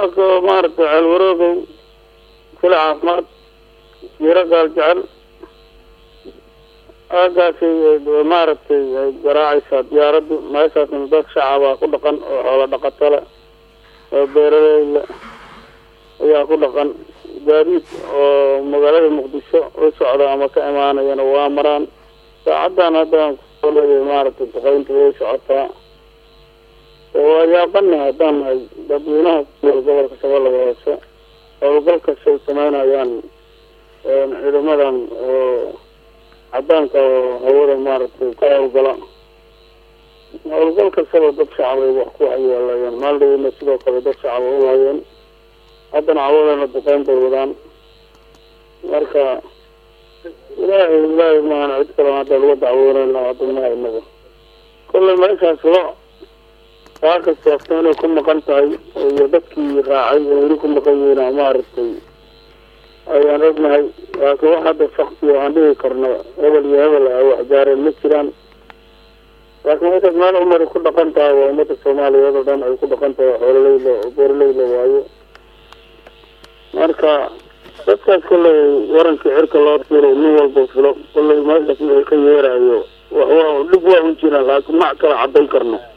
waa ka maaragtay ceelwaroogow fila caafimaad jiro gaal jecel aagaasay maaragtay ay garaacaysaa diyaaraddu meeshaasna dad shacabaa ku dhaqan oo xoolo dhaqato leh oo beeraleyla ayaa ku dhaqan gaadiid oo magaalada muqdisho u socda ama ka imaanayana waa maraan saacaddan haddaan kusoo leeyahay maaragtay duqeynta way socotaa waa yaabana haddaan nahay dadweynaha kunool gobolka shabeellada hoose howlgal kasta ay sameynayaan ciidamadan oo cadaanka oo hawada maaragtay ka howlgala howlgal kastaba dad shacab ay wax ku waxyeelayeen maaldhaweyna sidoo kale dad shacab u hayeen haddana cawadana duqeyn bay wadaan marka ilaahay ilaahay maahan cid kale hadda laga dacwoonayna hadda maha inaga kollay meeshaas lo kaa kastaafta inay ku maqan tahay iyo dadkii raacay oo weli ku maqan yihiin maaragtay ayaan ognahay laakiin wax hadda fakti oo aan dhihi karno hebel iyo hebel a wax gaareen ma jiraan laakiin markaad meel umari ku dhaqan tahay waa ummadda soomaaliyeed oo dhan ay ku dhaqan tahay xoololeyla beeraleyla waayo marka dadkaas kollay warankii cirka loo filo nin walba filo kollay meeshaas ay ka yeerayo wax waa dhib waa un jiraan laakiin mac kala cadayn karno